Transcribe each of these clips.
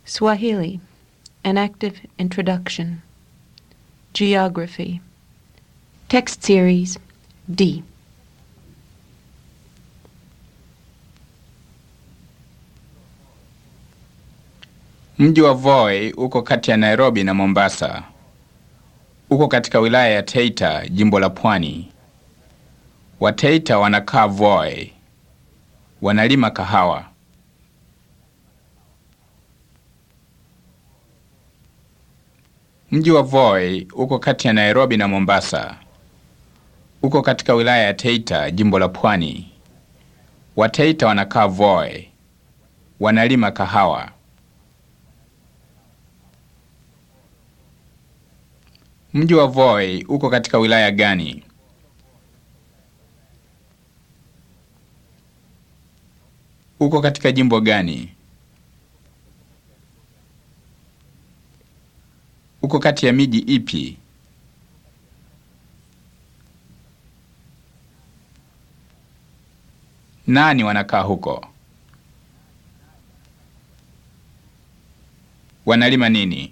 Swahili, an active introduction. Geography. Text series D. Mji wa Voi uko kati ya Nairobi na Mombasa. Uko katika wilaya ya Taita, jimbo la Pwani. Wataita wanakaa Voi. Wanalima kahawa. Mji wa Voi uko kati ya Nairobi na Mombasa. Uko katika wilaya ya Taita, jimbo la Pwani. Wataita wanakaa Voi. Wanalima kahawa. Mji wa Voi uko katika wilaya gani? Uko katika jimbo gani? Uko kati ya miji ipi? Nani wanakaa huko? Wanalima nini?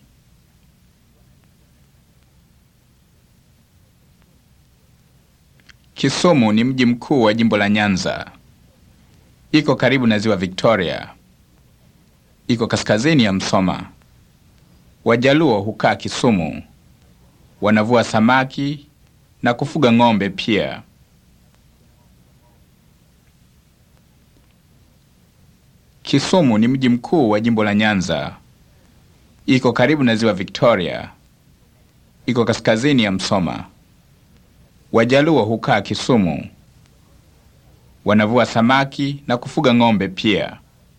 Kisumu ni mji mkuu wa jimbo la Nyanza. Iko karibu na ziwa Victoria. Iko kaskazini ya Msoma. Wajaluo hukaa Kisumu. Wanavua samaki na kufuga ng'ombe pia. Kisumu ni mji mkuu wa jimbo la Nyanza. Iko karibu na ziwa Victoria. Iko kaskazini ya Msoma. Wajaluo hukaa Kisumu. Wanavua samaki na kufuga ng'ombe pia.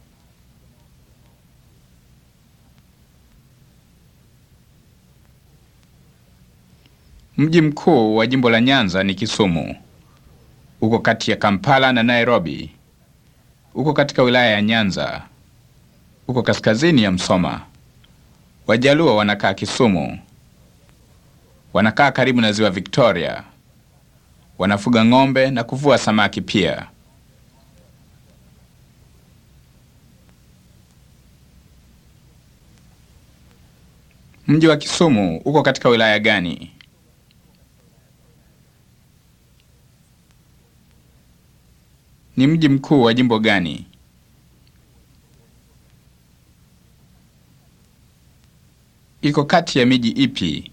Mji mkuu wa jimbo la Nyanza ni Kisumu. Uko kati ya Kampala na Nairobi. Uko katika wilaya ya Nyanza. Uko kaskazini ya Msoma. Wajaluo wanakaa Kisumu. Wanakaa karibu na ziwa Victoria. Wanafuga ng'ombe na kuvua samaki pia. Mji wa Kisumu uko katika wilaya gani? Ni mji mkuu wa jimbo gani? Iko kati ya miji ipi?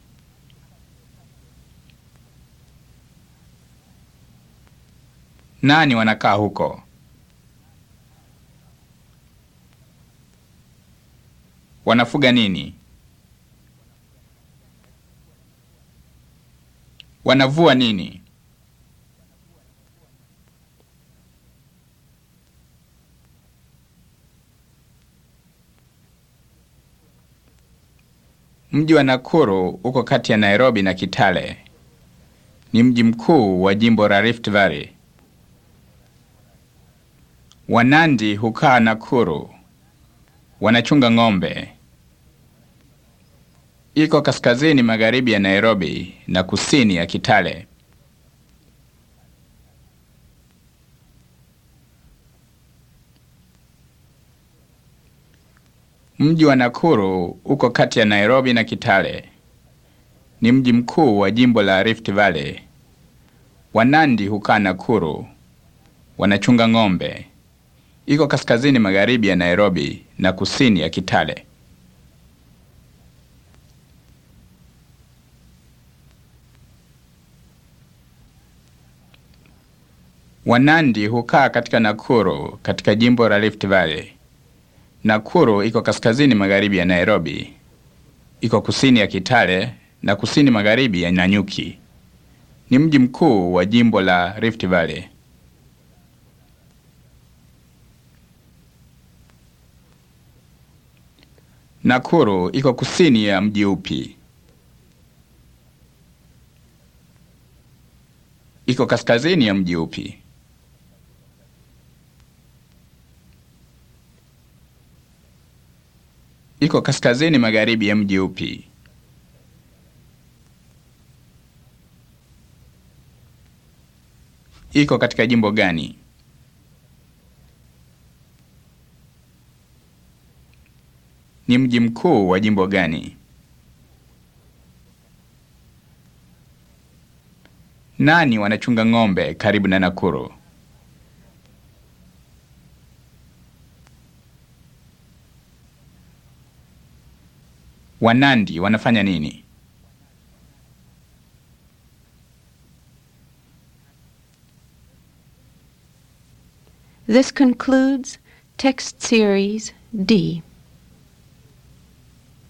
Nani wanakaa huko? Wanafuga nini? Wanavua nini? Mji wa Nakuru uko kati ya Nairobi na Kitale. Ni mji mkuu wa jimbo la Rift Valley. Wanandi hukaa Nakuru. Wanachunga ng'ombe. Iko kaskazini magharibi ya Nairobi na kusini ya Kitale. Mji wa Nakuru uko kati ya Nairobi na Kitale. Ni mji mkuu wa jimbo la Rift Valley. Wanandi hukaa Nakuru. Wanachunga ng'ombe. Iko kaskazini magharibi ya Nairobi na kusini ya Kitale. Wanandi hukaa katika Nakuru katika jimbo la Rift Valley. Nakuru iko kaskazini magharibi ya Nairobi. Iko kusini ya Kitale na kusini magharibi ya Nanyuki. Ni mji mkuu wa jimbo la Rift Valley. Nakuru iko kusini ya mji upi? Iko kaskazini ya mji upi? Iko kaskazini magharibi ya mji upi? Iko katika jimbo gani? ni mji mkuu wa jimbo gani? Nani wanachunga ng'ombe karibu na Nakuru? Wanandi wanafanya nini? This concludes text series D.